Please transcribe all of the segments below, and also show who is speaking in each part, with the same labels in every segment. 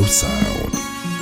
Speaker 1: sound.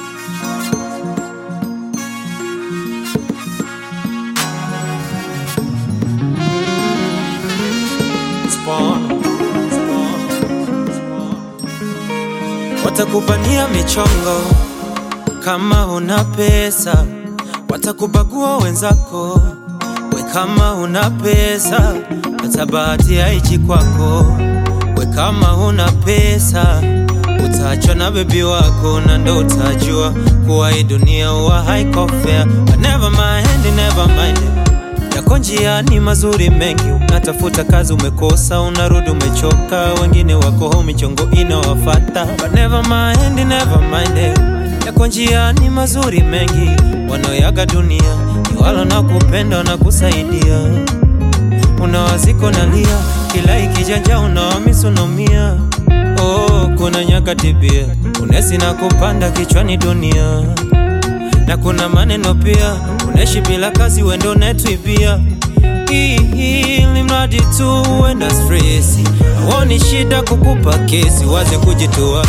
Speaker 2: Spawn. Spawn. Spawn. Watakubania michongo kama una pesa, watakubagua wenzako we kama una pesa, hata bahati haichi kwako we kama una pesa utaachwa na bebi wako na ndo utajua kuwa hii dunia huwa haiko fair. But never mind, never mind yako njiani mazuri mengi, unatafuta kazi umekosa, unarudi umechoka, wengine wako home michongo inawafata. But never mind, never mind, yako njiani mazuri mengi, wanaoyaga dunia ni wala na kupenda na kusaidia. Unawaziko nalia, kila ikijanja unawamisunomia. Oh, kuna nyakati pia unesi na kupanda kichwani dunia na kuna maneno pia, unaishi bila kazi, wendo netwibia ili mradi tu uenda stresi, awoni shida kukupa kesi, waze kujitoa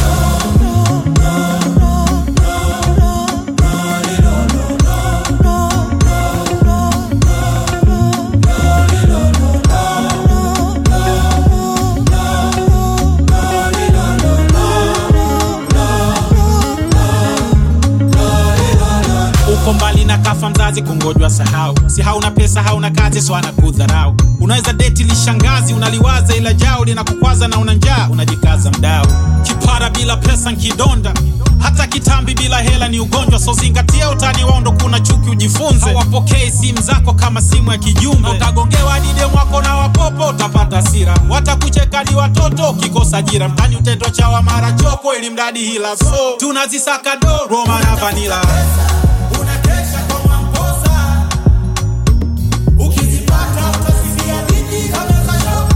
Speaker 3: uko mbali na kafa mzazi kungojwa sahau si hauna pesa hauna kazi so anakudharau unaweza deti lishangazi unaliwaza ila jao linakukwaza na una njaa unajikaza mdao kipara bila pesa nkidonda hata kitambi bila hela ni ugonjwa so zingatia utani wao ndo kuna chuki ujifunze hawapokei simu zako kama simu ya kijumbe utagongewa dide mwako na wapopo utapata hasira watakucheka ni watoto ukikosa ajira mtani utendo chawa mara choko ili mradi hila so tunazisaka do roma na vanila
Speaker 4: unakesha kwa Mwamposa, ukizipata utasifia bidii kama kasho.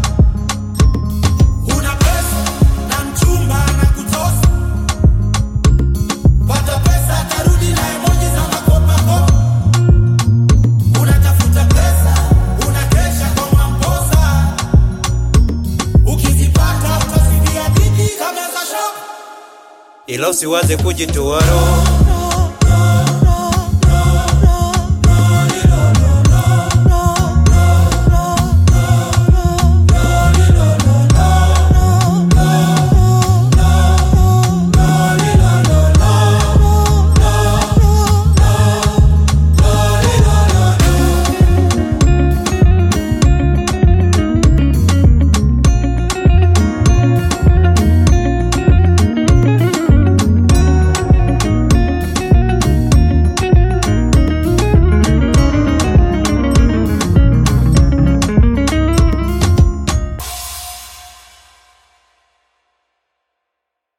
Speaker 4: Una pesa na mchumba anakutosa, pata pesa atarudi na emoji za makopakopa. Unatafuta pesa, unakesha kwa Mwamposa, ukizipata utasifia bidii kama kasho.
Speaker 2: ila usiwaze kujitoa roho